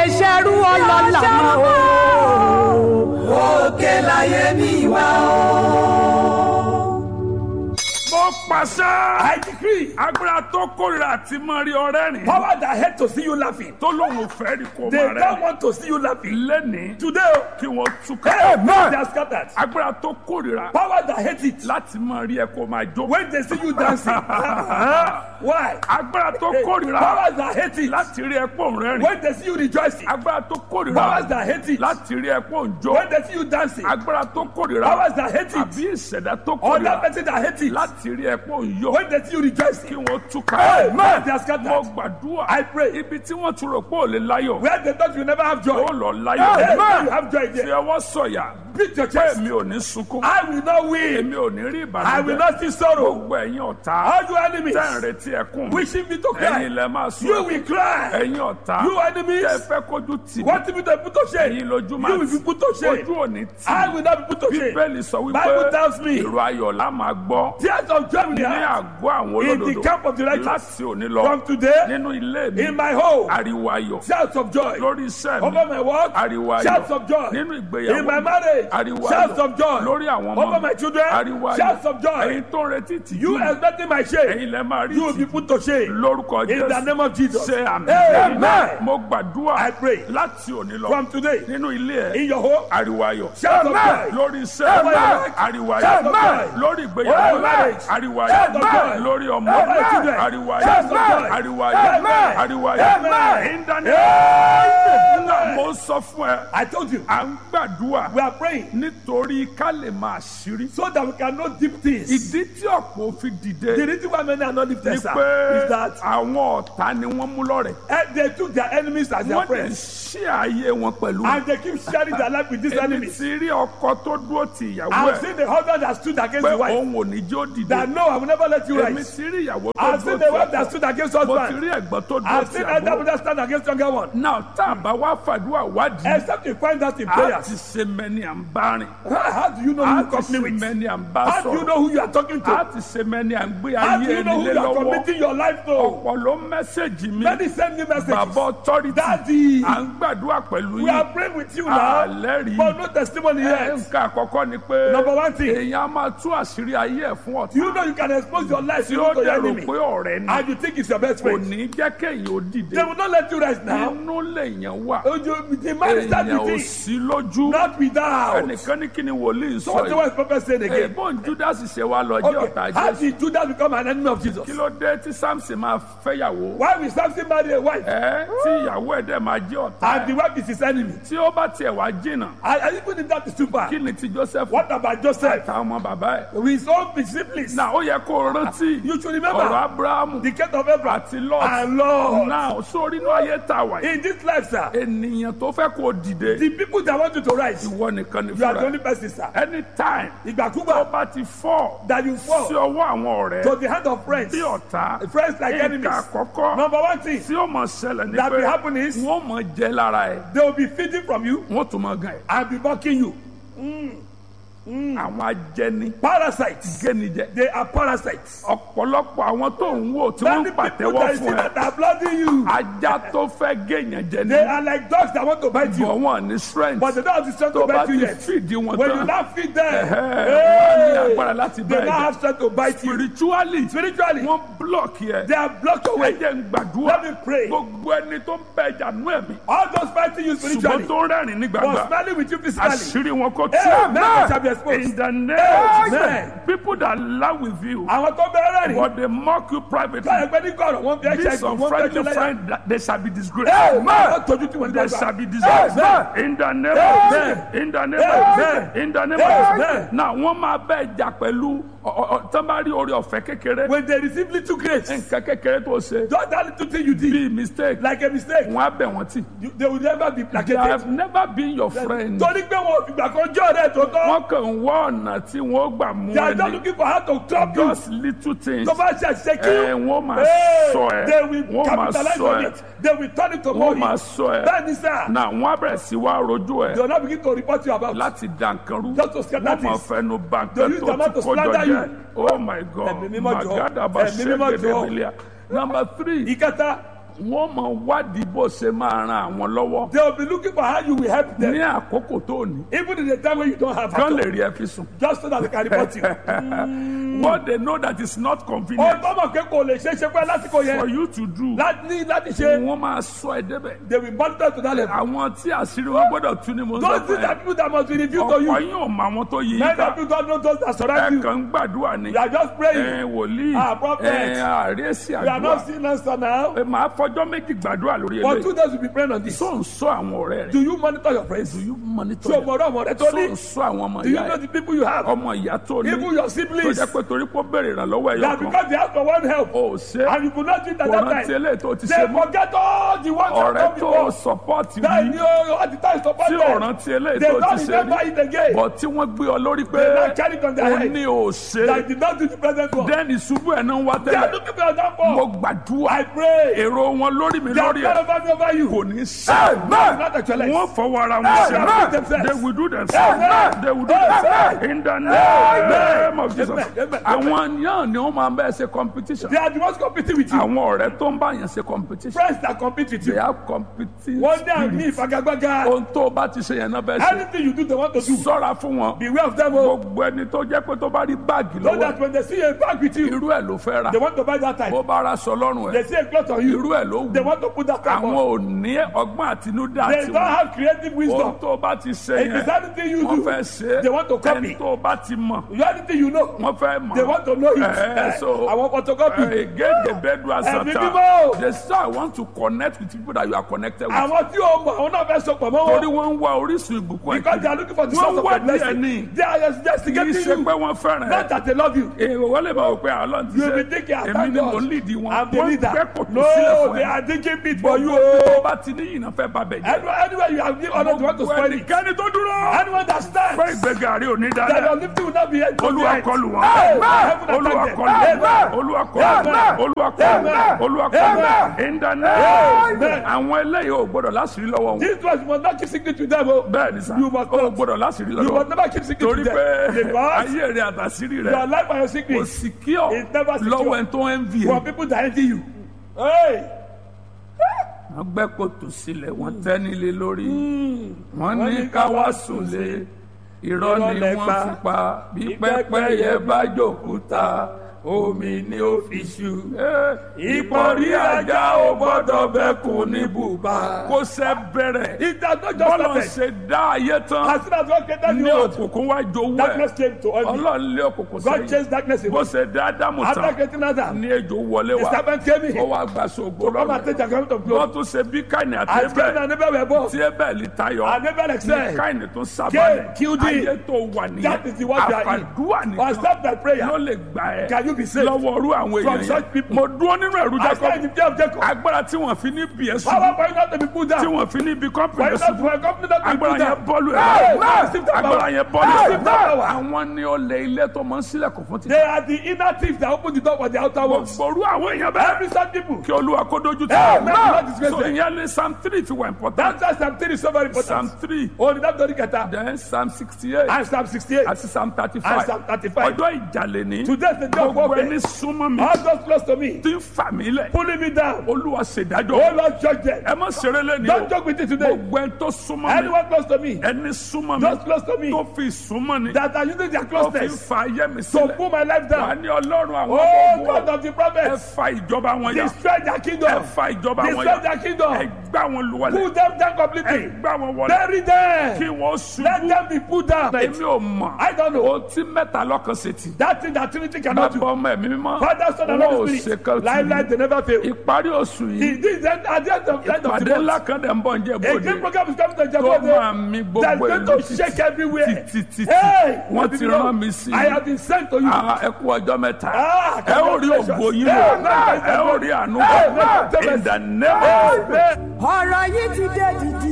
ṣerú ọlọ́lá mọ́ o. òkè láyé mi wá o. mo pàṣẹ. I decree agbára tó kórìíra àti mọ rí ọrẹ rìn. power that hate to see you laughing. tó lóun ò fẹ́ rí kó They máa don't rẹ. want to see you laughing. lẹ́nìí Today, kí wọ́n túká. hey, they are scattered. agbára tó kórìíra Power that hate it. láti mọ rí ẹ kó máa jó. When they see you dancing. Why? agbára tó Hey, kórìíra Powers that hate it. láti rí ẹ pọ̀ ń rẹ́rìn. When they see you rejoicing. agbára tó Powers kórìíra that hate it. láti rí ẹ pọ̀ ń jó. When they see you dancing. agbára tó kórìíra Powers that hate it. àbí ìṣẹ̀dá tó Other kórìíra person that hate it. láti rí ẹ pọ̀ ń yó. When they see you kí rejoicing. wọ́n túká. Amen. They are mo scattered. gbàdúrà I pray. ibi tí wọ́n tún rò pé ò lè láyọ̀ Where they thought you never have joy. ó lọ Hey, láyọ̀. now you have joy fi there. ọwọ́ sọ̀yà Beat your pé chest. èmi ò ní sunkún I will not win. èmi ò ní rí I will ìbànújẹ́ not see sorrow. gbogbo ẹ̀yin ọ̀tá All you enemies tẹ́ ń retí ẹkún wishing me to ẹ̀yin cry. lẹ máa sùn You will cry. ẹ̀yin ọ̀tá You enemies tẹ́ fẹ́ kójú tì mí want me to be put to shame. ẹ̀yin lójú máa You will be put to shame. ojú ò ní tì I mí will not be put to shame. bíbélì sọ wípé Bible tells me. ìró ayọ̀ la máa gbọ́ Tears of joy will be ní heard àgọ́ àwọn in the olódodo camp of the righteous. láti òní lọ From today, nínú ilé mi in my home, ariwo ayọ̀ shouts of joy. lórí iṣẹ́ mi Over my work, ariwo ayọ̀ shouts of joy. nínú ìgbéyàwó In my mi marriage, ariwo shouts ayọ̀ of joy. lórí àwọn ọmọ Over mi my children, ariwo ayọ̀ shouts of joy. ẹ̀yin tó ń retí tìjú You expecting my shame. ẹ̀yin lẹ máa rí You will be tìjú put to shame. lórúkọ In the jésù name of Jesus. ṣe àmì Amen. mo gbàdúrà I pray. láti òní lọ From today, nínú ilé ẹ in your home, ariwo ayọ̀ Shout of joy. lórí iṣẹ́ Over your work. ariwo Shout of ayọ̀ joy. lórí Over ìgbéyàwó your marriage. ariwo Shout of ayọ̀ joy. lórí ọmọ Over your children. ariwo Shout of ayọ̀ joy. ariwo ayọ̀ Amen. ariwo ayọ̀ Amen. ìdáná mo sọ fún ẹ I told you, à ń gbàdúrà we are praying nítorí ká lè máa ṣírí so that we can know deep things. ìdí tí ọ̀pọ̀ fi dìde The reason why many are not ni lifted sir, pé is that àwọn ọ̀tá ni wọ́n mú lọ́rẹ̀ eh, they took their enemies as their wọ́n dẹ̀ friends ṣí ayé wọn pẹ̀lú and they keep sharing their life with these èmi enemies. ti rí ọkọ tó dúró ti ìyàwó I've ẹ̀ seen the husband that stood against pé the wife òun ò ní jó dìde that no, I will never let you èmi rise. ti rí ìyàwó tó I've dúró seen ti the wife that ọkọ stood against mo ti husband. rí ẹ̀gbọ́n tó dúró I've ti seen elder àbúrò brother stand against younger one. náà tá a bá wá fàdúrà wádìí Except you find that in a ti prayers. ṣe mẹ́ni à ń bá rìn How, how do you know who a you ti company ṣe with? mẹ́ni à ń bá How do you sọ̀rọ̀ know who you are talking a to? ti ṣe mẹ́ni à ń gbé How do ayé you know ẹni who lé you are lọ́wọ́ committing your life to? ọ̀pọ̀ ló mẹ́sẹ̀gì mi Many send me messages. bàbá authority Daddy, à ń gbàdúrà pẹ̀lú we are yín praying with you now, àlẹ́rìí but no testimony ẹ̀ yet. nǹkan àkọ́kọ́ ni pé Number one thing, èèyàn á máa tú àṣírí ayé ẹ̀ fún ọ̀tá you know you can expose your life tí to ó your dẹ̀rù enemy, pé ọ̀rẹ́ ni and you think it's your best kò friend. ní jẹ́ kéèyàn ó dìde They will not let you rest now. inú lèèyàn wà Oh, you- The man is that èèyàn ò with sí lójú not without. ẹnìkan ní kí ni wòlíì So sọ what the yìí wise prophet said again? èèbọn judas ṣe wá lọ jẹ́ ọ̀tá Okay, how jésù did Judas become an enemy of Jesus? kí ló dé tí samson máa fẹ́yàwó Why will Samson marry a wife ẹ tí ìyàwó ẹ̀ dẹ̀ máa jẹ́ ọ̀tá and the wife is his enemy? tí ó bá tiẹ̀ wá jìnnà And, and even if that is too far, kí ni ti joseph what about Joseph? àtàwọn ọmọ bàbá ẹ̀ With his own disciples. náà ó yẹ kó o rántí You should ọ̀rọ̀ remember abrahamu the case of Abraham àti lot and Lord. náà sórí inú ayé tá a wà yìí In this life, sir, ènìyàn tó fẹ́ kó o dìde the people that want you to rise, ìwọ nìkan ni you are the fúnra only person, sir. anytime tó Ìgbàkúgbà bá ti fọ́ that you sí fall ọwọ́ àwọn ọ̀rẹ́ to the hand of friends, bí ọ̀tá friends like nǹkan enemies. àkọ́kọ́ Number one thing tí ó mọ̀ ṣẹlẹ̀ ní that pé will happen is wọ́n mọ̀ jẹ́ lára ẹ̀ they will be feeding from you wọ́n tún mọ̀ gan ẹ̀ and be mocking you. àwọn ajẹni Parasites. gẹ́nijẹ They are parasites. ọ̀pọ̀lọpọ̀ àwọn tó ń wò tí wọ́n ń Many people pàtẹ́wọ́ that you see fún ẹ that are blooding you, ajá tó fẹ́ gẹ̀yàn jẹ ní they are like dogs that want to bite you, bọ̀ wọ́n ní strength but they don't have the strength tó to bá bite you ti yet. fìdí wọn When you tán now feed them, Ẹ̀hẹ́, wọ́n ní hey, agbára láti they bá now ẹ̀jẹ̀ have strength to bite you. spiritually Spiritually, wọ́n block yẹ they are blocked away. ẹ̀jẹ̀ ń gbàdúrà Let me pray. gbogbo ẹni tó ń bẹ ẹja nú ẹ̀mí All those fighting you ṣùgbọ́n spiritually tó ń rẹ́rìn ní was gbàgbà smiling with you physically. àṣírí wọn kò tú Amen. Shall be exposed. in the name Amen. people that laugh with you Àwọn tó bẹ̀rẹ̀ rìn. but they mock you privately Báyọ̀ pé ní kọ̀rọ̀ wọ́n fi ẹ̀ṣẹ̀ this ìgbọ̀n wọ́n fi unfriendly ẹ̀ṣẹ̀ lẹ́yìn. friend that they shall be disgraced Amen. Wọ́n tójú tí wọ́n ní they dọ́gba. shall be disgraced Amen. in the name Amen. of in the name of Amen. in the name Amen. of now wọ́n máa bẹ ẹja pẹ̀lú tán bá rí orí ọ̀fẹ́ kékeré When they receive little grace, nǹkan kékeré tó ṣe just that little thing you did, bí mistake like a mistake, wọ́n á bẹ̀ wọ́n tì you, they will never be they placated. have never been your friend Torí pé wọn ò fìgbà kan jọ́ ọ̀rẹ́ tó tọ́. wọ́n kàn ń wá ọ̀nà tí wọ́n gbà mú They are just ẹni looking for how to trap you. just little things Tó bá ṣe àṣìṣe kí. ẹ wọ́n máa Hey, sọ ẹ They will wọ́n máa capitalize sọ on ẹ it. They will turn it to wọ́n money. máa sọ ẹ Bẹ́ẹ̀ni sá. na wọ́n á bẹ̀rẹ̀ sí wá rojú ẹ They will not begin to report you about. láti dànkanrú Just to scatter wọ́n máa things. fẹnu They bàǹkẹ́ use tó their mouth ti to kọjọ slander jẹ you. oh my god Ẹ̀mí mímọ́ jọ̀ọ́. magada bá Ẹ̀mí mímọ́ ṣẹ́gẹ̀dẹ̀ jọ̀ọ́. bílíà number three Ìkẹta, wọ́n mọ wádìí bó ṣe máa ran àwọn lọ́wọ́ They will be looking for how you will help them. ní àkókò tó ní Even in the time when you don't have kán help. lè rí ẹ fi sùn. Just so that they can report you. what they know that is not Ó convenient tọ́mọ̀ pé kò lè ṣe é ṣe pé lásìkò for yẹn. you to do Láti ní láti ṣe. wọ́n máa sọ ẹ débẹ̀. They will monitor to that level. àwọn tí àṣírí wọn gbọ́dọ̀ tú ni mo ń sọ Those fún things ẹ. are people that must be revealed to you. ọ̀pọ̀ yín ò mọ àwọn tó yí yín Many ká people don't know those that surround ẹ you. kàn ń gbàdúrà ni You are just praying. ẹ wòlíì Ah, prophet. ẹ àríyèsí You are not àdúrà seeing answer now. ẹ máa fọjọ́ méjì gbàdúrà lórí For eléyìí two days we be praying on this. tó ń sọ àwọn ọ̀rẹ́ rẹ̀ Do you monitor your friends? do you monitor Ṣé o them? mọ̀ ọ́rọ́ ọmọ rẹ tó tó ń ní? sọ àwọn ọmọ Do you ìyá know ẹ the people you have? ọmọ ìyá tó ní Even your tó siblings. jẹ́ pé torí pé ó béèrè ìrànlọ́wọ́ ẹ̀yọ That kan because they ask for one help. ó ṣe And you could not do it at kò that rántí time. eléyìí tó ti They ṣe mọ́ forget all the ones that ọ̀rẹ́ come tó before. sọpọ́ọ̀tì That rí you all the time support tí ò them. rántí eléyìí They tó ti don't ṣe remember rí it again. bọ̀ tí wọ́n gbé ọ lórí pé They now carry it on their ó head. ní ò ṣe That did not do the present one. dẹ́ni ṣubú ẹ̀ náà ń wá They are tẹ́lẹ̀ looking for your mo downfall. gbàdúrà I pray. èrò wọn lórí mi They are lórí not ẹ̀ over over you. kò ní ṣe Not actualize. wọ́n fọwọ́ ara wọn Amen. ṣe they will do themselves Amen. they will do Amen. themselves in the name of Jesus Amen. Amen. àwọn yàn ni wọ́n máa ń bẹ́ẹ̀ ṣe competition They are the ones competing with you. àwọn ọ̀rẹ́ tó ń bá yàn ṣe competition Friends that compete with they you. have competing One day I'm spirit me, Fagagbaga. ohun tó o bá ti ṣe yẹn náà bẹ́ẹ̀ ṣe Anything you do, they want to do. sọ́ra fún wọn Beware of them. Oh. gbogbo ẹni tó jẹ́ pé tó bá rí báàgì So lọ́wọ́ that when they see a bag with you, irú ẹ̀ ló fẹ́ ra they want to buy that type. bó bá ra sọ lọ́rùn They ẹ̀ see a cloth on you, irú ẹ̀ ló they wù want to put that type àwọn on. ò ní ọgbọ́n àtinúdá They tiwọn don't have creative ohun wisdom. tó o bá ti ṣe If yẹn it's anything you wọ́n do, fẹ́ ṣe they want to ẹni copy. tó o bá ti mọ̀ You anything you know, wọ́n fẹ́ mọ̀ they want to know it. Eh, so I want photocopy. again bedroom Ẹ̀mí asata mímọ́. they say I want to connect with people that you are connected with Àwọn tí o mọ̀, àwọn náà fẹ́ sọ pọ̀ mọ́ torí wọn. wọ́n ń wá orísun ìbùkún Because they ẹ̀ are looking for the Wọ́n source of wá their blessing. díẹ̀ ní. They are kì í investigating ṣe you. pé wọ́n fẹ́ràn Not ẹ̀ that they love you. èrò wọ́n lè máa wò pé àlọ́ ti You ṣe will be thinking, I èmi thank ni mo God. lead wọn I'm the wọ́n leader. gbẹ́ kòtò sílẹ̀ No, fún they ẹ are digging pit for you. gbogbo tó oh. bá ti ní ìyìnà fẹ́ bá bẹ̀ jẹ́ Anywhere, anywhere you have given honor, they want to spoil it. ẹnikẹ́ni tó dúró Anyone that stands, fẹ́ ìgbéga rí òní that dáadáa your lifting will not be held to the olúwa end. kọlù wọn Heaven olúwa attack them. kọlù wọn Amen. olúwa kọlù wọn Amen. olúwa kọlù wọn Amen. olúwa kọlù wọn Amen. ìdáná Amen. àwọn eléyìí ò gbọdọ̀ láṣìírí lọ́wọ́ wọn This was you must not keep secret with them. Oh. bẹ́ẹ̀ ni sá You must ò not. gbọdọ̀ láṣìírí You lọ́wọ́ must never keep secret torí with pé them. Because ayé rẹ àtàṣírí rẹ your life and your kò secret sì kí ọ is never secure. lọ́wọ́ ẹni tó ń vi for people that envy you. Hey, wọ́n gbẹ́ kòtò sílẹ̀ wọ́n tẹ́ nílé lórí wọ́n ní ká wá sùn lé irọ́ ni lẹ wọ́n pa. fi pa bí pẹ́pẹ́yẹ bá jòkúta omi ni ó fi ṣu. ìpọ̀rí ajá ò gbọ́dọ̀ bẹ́kùn ní bùbá. kó sẹ́ bẹ̀rẹ̀ it has not just bọ́lọ̀ started. ṣe dá ayé tán As soon as God created ní the world, òkùnkùn wá jowú darkness ẹ̀ came to envy. ọlọ́run lé òkùnkùn God sẹ́yìn chased darkness bó away. ṣe dá ádámù After tán creating Adam, ní ejò wọlé the wá serpent came ó in wá gba ṣògo to come and lọ́rùn take the garment of wọ́n glory. tún ṣe bí káìní àti As Cain ẹbẹ̀ and Abel were born, tí ẹbẹ̀ lè tayọ and Abel ní excelled. káìní tó Cain sábàlẹ̀ killed him. ayé tó wà nìyẹn That is the word we are in. àfàdúrà nìkan Accept that prayer. ló lè gbà ẹ́ Can you be saved? lọ́wọ́ orú àwọn From èèyàn such yẹn people. mo dúró nínú ẹ̀rú I stand in Jacob the fear of Jacob. agbára tí wọ́n fi ní bí ẹ̀ Power sùn for you not to be put tí down. wọ́n fi ní bí For kọ́mpìnì you not sùn to for a company not to be agbára put yẹn down. bọ́ọ̀lù Hey, ẹ̀ receive that agbára power. yẹn bọ́ọ̀lù Receive that ẹ̀ power. àwọn ní olè ilé tó máa ń sílẹ̀kùn fún títí They are the inner thieves that open the door for the outer ones. gbòòrú àwọn èèyàn bẹ́ẹ̀ Every such people. kí olúwa kó dojú tì Hey, wọ́n. man, the Lord is so great. ìyẹn ní psalm three fi wà important That's why Psalm 3 is so very psalm important. three Oh, the David Keta. then psalm sixty eight And Psalm 68. àti psalm thirty And five Psalm 35. ọjọ́ ìjàlè ní Today is the day of gbogbo warfare. ẹni súnmọ́ mi All those close to me, tí ń fà mí lẹ̀ pulling me down. olúwa Oh ṣèdájọ́ Lord, judge them. ẹ má ṣeré lẹ́ni o Don't joke with it today. gbogbo ẹni tó súnmọ́ mi Anyone close to me, ẹni súnmọ́ mi those close to me, tó fi súnmọ́ ni that are using their tó fi ń closeness fa ayé mi to sílẹ̀ pull my life wà down. ní ọlọ́run àwọn Oh, ọmọ God ogun of the ẹ prophets, fa ìjọba wọn yà destroy their ẹ kingdom. fa ìjọba wọn Destroy yà their ẹ kingdom. gbá wọn lùwàlẹ̀ Pull them down ẹ completely. gbá wọn wọlé Bury kí them. wọ́n Let ṣubú them be put down. èmi ò mọ̀ I don't know. ohun tí mẹ́ta lọ́kàn ṣe tì That thing that Trinity cannot bàbá do. ọmọ ẹ̀mí mímọ́ Father, Son, and wọn ò Holy ṣe Spirit. kan tì Life, life, they never fail. ìparí oṣù yìí It is at at the end of, end of ìpàdé the ńlá month. kan dẹ̀ ń bọ̀ ń jẹ́ A bòde great program is coming to tó máa Jabode. mi That's gbogbo going ìlú to shake everywhere. títí títí Hey, wọ́n ti rán mi sí I have been sent to you. Ah, ẹ kú ọjọ́ mẹ́ta Ah, ẹ ó rí ògo yín lò Amen. ẹ ó rí àánú Amen. in the name of Amen. ọ̀rọ̀ yìí ti dé dìdì.